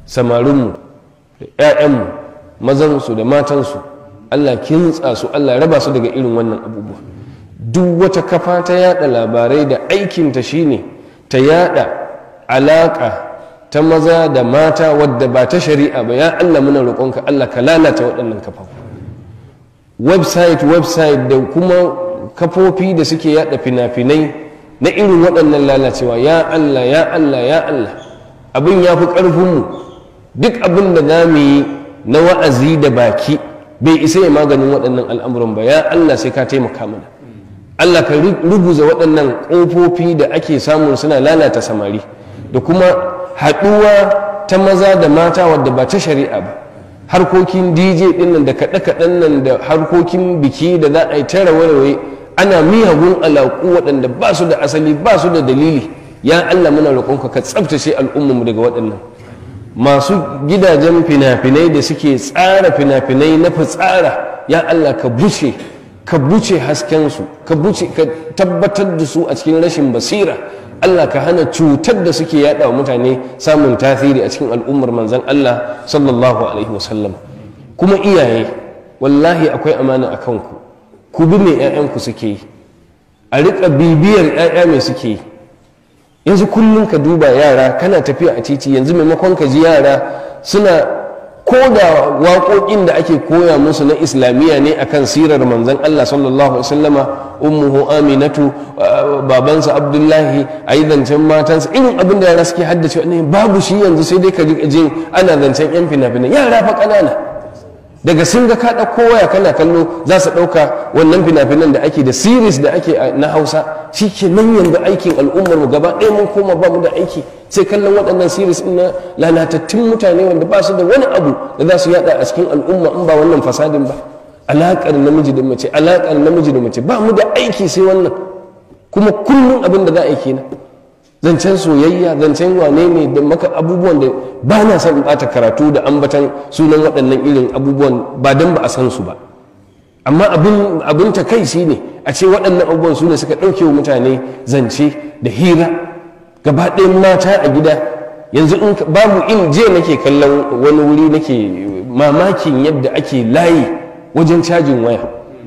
samarinmu da 'ya'yanmu mazansu da matansu allah kintsa su allah raba su daga irin wannan abubuwa duk wata kafa ta yada labarai da aikinta shine ta yada alaka ta maza da mata wadda ba ta shari'a ba ya allah muna roƙonka allah ka lalata waɗannan kafafu website website da kuma kafofi da suke yada fina-finai na irin waɗannan lalacewa ya allah ya allah ya allah abin ya fi ƙarfinmu duk abin da za mu yi na wa'azi da baki bai isa ya maganin waɗannan al'amuran ba ya allah sai ka taimaka mana allah ka ruguza waɗannan ƙofofi da ake samun suna lalata samari da kuma haɗuwa ta maza da mata wadda ba ta shari'a ba harkokin dj ɗin nan da kaɗe-kaɗen nan da harkokin biki da za a yi ta rawaye ana miyagun alaƙu waɗanda ba su da asali ba su da dalili ya allah muna roƙonka ka tsabtace al'ummarmu daga waɗannan masu gidajen fina-finai da suke tsara fina-finai na fitsara ya allah ka buce ka buce haskensu ka buce ka tabbatar da su a cikin rashin basira Allah ka hana cutar da suke yada wa mutane samun tasiri a cikin al'ummar manzan Allah sallallahu alaihi wasallam kuma iyaye wallahi akwai amana a kanku ku bi mai 'ya'yanku suke yi a riƙa bibiyar 'ya'ya mai suke yi yanzu kullum ka duba yara kana tafiya a titi yanzu maimakon ka ji yara suna ko da waƙoƙin da ake koya musu na islamiyya ne akan sirar manzon Allah sallallahu alaihi wasallama ummuhu aminatu babansa abdullahi ayi zancen matansa irin abin da yara suke haddace ne babu shi yanzu sai dai ka ji jin ana zancen yan fina-finai yara fa ƙanana daga sun ga ka ɗauko waya kana kallo za su ɗauka wannan fina-finan da ake da series da ake na hausa shi ke nan yanzu aikin al'ummar mu gaba ɗaya mun koma ba mu da aiki sai kallon waɗannan series na lalatattun mutane wanda ba su da wani abu da za su yada a cikin al'umma in ba wannan fasadin ba alaƙar namiji da mace alaƙar namiji da mace ba mu da aiki sai wannan kuma kullum abin da za a yi kenan zancen soyayya zancen wane ne da maka abubuwan da ba na son ɓata karatu da ambatan sunan waɗannan irin abubuwan ba don ba a san su ba amma abin abin takaici ne a ce waɗannan abubuwan su ne suka ɗauke wa mutane zance da hira gaba ɗayan mata a gida yanzu in babu in je nake kallon wani wuri nake mamakin yadda ake layi wajen cajin waya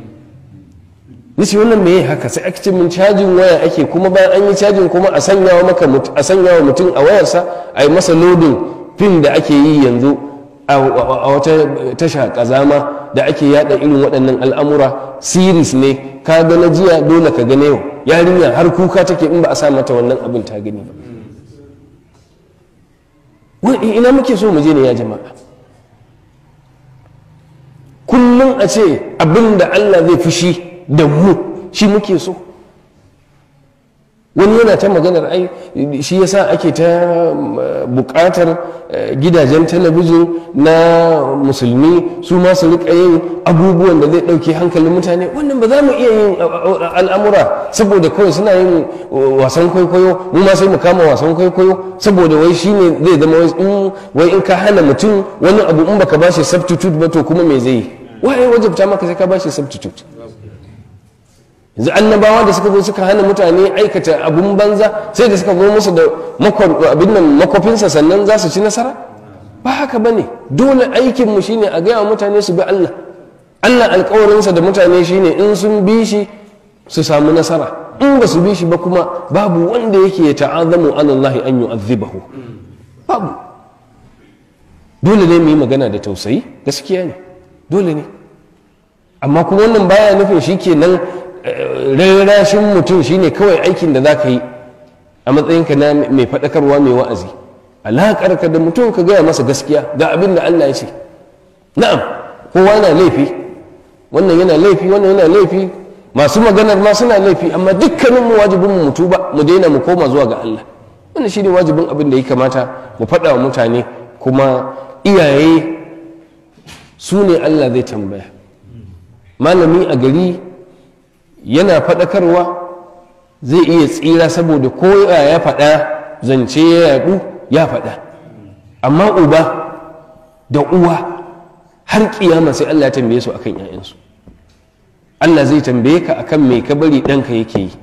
nace wannan me haka sai ake ce min cajin waya ake kuma bayan an yi cajin kuma a sanya wa maka a sanya wa mutum a wayarsa a yi masa lodin fim da ake yi yanzu a wata tasha kazama da ake yada irin waɗannan al'amura siris ne ka ga na jiya dole ka gane yau yarinya har kuka take in ba a sa mata wannan abin ta gani ba wani ina muke so mu je ne ya jama'a kullum a ce abin da Allah zai fushi da mu shi muke so wani yana ta maganar ai shi yasa ake ta bukatar gidajen talabijin na musulmi su ma su rika yin abubuwan da zai dauke hankalin mutane wannan ba za mu iya yin al'amura saboda kawai suna yin wasan kwaikwayo mu ma sai mu kama wasan kwaikwayo saboda wai shine zai zama wai in ka hana mutum wani abu in baka bashi substitute ba to kuma me zai yi wai wajabta maka sai ka bashi substitute yanzu annabawa da suka zo suka hana mutane aikata abun banza sai da suka zo musu da abin nan makwafinsa sannan za su ci nasara ba haka ba ne dole aikinmu shine a gaya wa mutane su bi Allah Allah alkawarinsa da mutane shine in sun bi shi su samu nasara in ba su bi shi ba kuma babu wanda yake ya ta'azamu alallahi an yu'azzibahu babu dole ne mu yi magana da tausayi gaskiya ne dole ne amma kuma wannan baya nufin shi kenan rarrashin mutum shine kawai aikin da za ka yi a matsayinka na mai faɗakarwa mai wa'azi alaƙarka da mutum ka gaya masa gaskiya ga abin da Allah ya ce na'am kowa na laifi wannan yana laifi wannan yana laifi masu maganar ma suna laifi amma dukkanin mu wajibin mu mutu ba mu daina mu koma zuwa ga Allah wannan shine wajibin abin da ya kamata mu faɗa wa mutane kuma iyaye su ne Allah zai tambaya malami a gari yana faɗakarwa zai iya tsira saboda ko ya faɗa zance ya yaɗu ya faɗa amma uba da uwa har kiyama sai Allah ya tambaye su akan 'ya'yansu Allah zai tambaye ka akan me ka bari ɗanka yake yi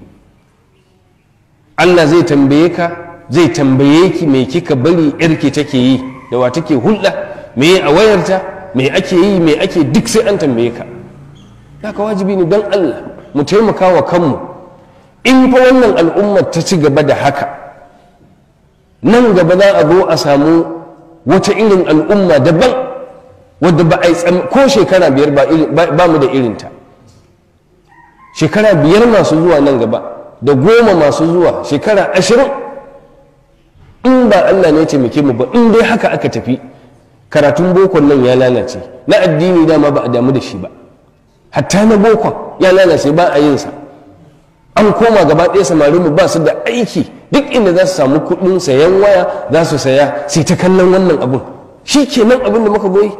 Allah zai tambaye ka zai tambaye ki me kika bari yarki take yi da wa take hulɗa me a wayarta me ake yi me ake duk sai an tambaye ka haka wajibi ne don Allah mu taimaka wa kanmu in fa wannan al'ummar ta ci gaba da haka nan gaba za a zo a samu wata irin al'umma daban wadda ba a yi ko shekara biyar ba mu da irinta shekara biyar masu zuwa nan gaba da goma masu zuwa shekara ashirin in ba Allah ne ya taimake mu ba in dai haka aka tafi karatun bokon nan ya lalace na addini dama ba a damu da shi ba hatta na bokon ya lalace ba a yin sa an koma gaba ɗaya samarin mu ba su da aiki duk inda za su samu kuɗin sayan waya za su saya sai ta kallon wannan abun shi kenan abin da muka goyi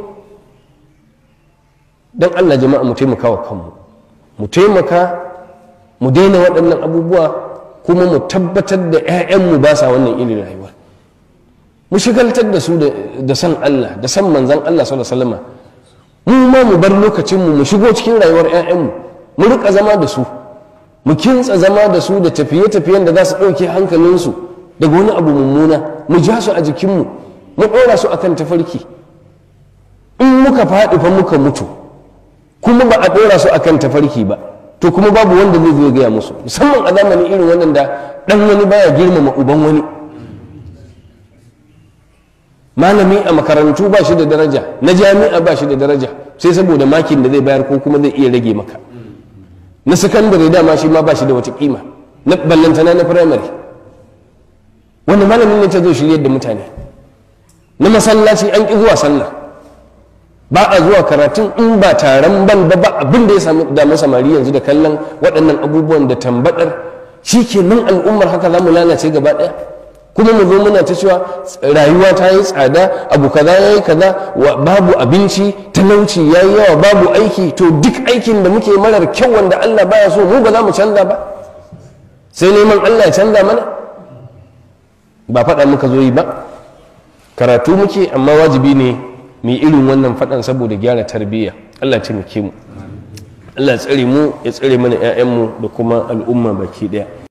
don Allah jama'a mu taimaka wa kanmu mu taimaka mu daina waɗannan abubuwa kuma mu tabbatar da 'ya'yanmu ba sa wannan irin rayuwa mu shigaltar da su da san Allah da san manzan Allah sallallahu alaihi wasallam mu ma mu bar lokacinmu mu shigo cikin rayuwar 'ya'yanmu mu rika zama da su mu kintsa zama da su da tafiye-tafiyen da za su ɗauke hankalinsu daga wani abu mummuna mu ja su a jikinmu mu ɗora su akan tafarki in muka faɗi fa muka mutu kuma ba a ɗora su akan tafarki ba to kuma babu wanda zai zo gaya musu musamman a zamanin irin wannan da ɗan wani baya girmama uban wani malami a makarantu ba shi da daraja na jami'a ba shi da daraja sai saboda makin da zai bayar ko kuma zai iya rage maka na sakandare dama shi ma ba shi da wata kima na ballantana na firamare wanda malamin ne ta zo shiryar da mutane na masallaci an ƙi zuwa sallah ba a zuwa karatun in ba taron bal ba ba abin da ya sami damu samari yanzu da kallon waɗannan abubuwan da tambadar shi ke nan al'ummar haka za mu lalace gaba ɗaya kuma mu zo muna ta cewa rayuwa ta yi tsada abu kaza ya yi kaza babu abinci talauci ya yi yawa babu aiki to duk aikin da muke marar kyau wanda Allah baya so mu ba za mu canza ba sai neman Allah ya canza mana ba faɗa muka zo yi ba karatu muke amma wajibi ne mu irin wannan faɗan saboda gyara tarbiyya Allah ya taimake mu Allah ya tsare mu ya tsare mana 'ya'yanmu da kuma al'umma baki ɗaya